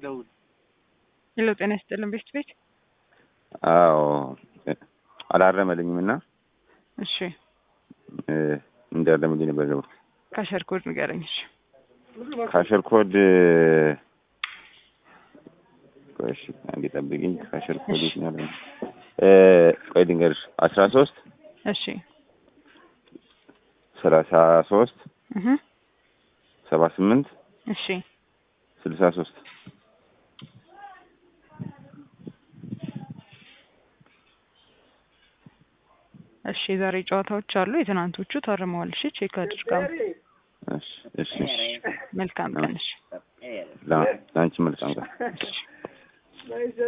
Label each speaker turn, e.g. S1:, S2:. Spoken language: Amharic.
S1: ሄሎ ጤና ይስጥልን ቤት ቤት
S2: አዎ አላረመልኝም እና
S1: እሺ
S2: እንዲያረምልኝ ነበር ደውል
S1: ካሸር ኮድ ንገረኝ እሺ
S2: ካሸር ኮድ ቆይ እሺ አንዴ ጠብቂኝ ካሸር ኮድ የት ነው ያለው ቆይ ልንገርሽ አስራ ሶስት
S1: እሺ
S2: ሰላሳ ሶስት
S1: እህ
S2: ሰባ ስምንት
S1: እሺ
S2: ስልሳ ሶስት እሺ
S1: እሺ የዛሬ ጨዋታዎች አሉ የትናንቶቹ ታርመዋል እሺ ቼክ አድርገው
S2: እሺ እሺ
S1: መልካም ቀን እሺ
S2: ለአንቺ መልካም ቀን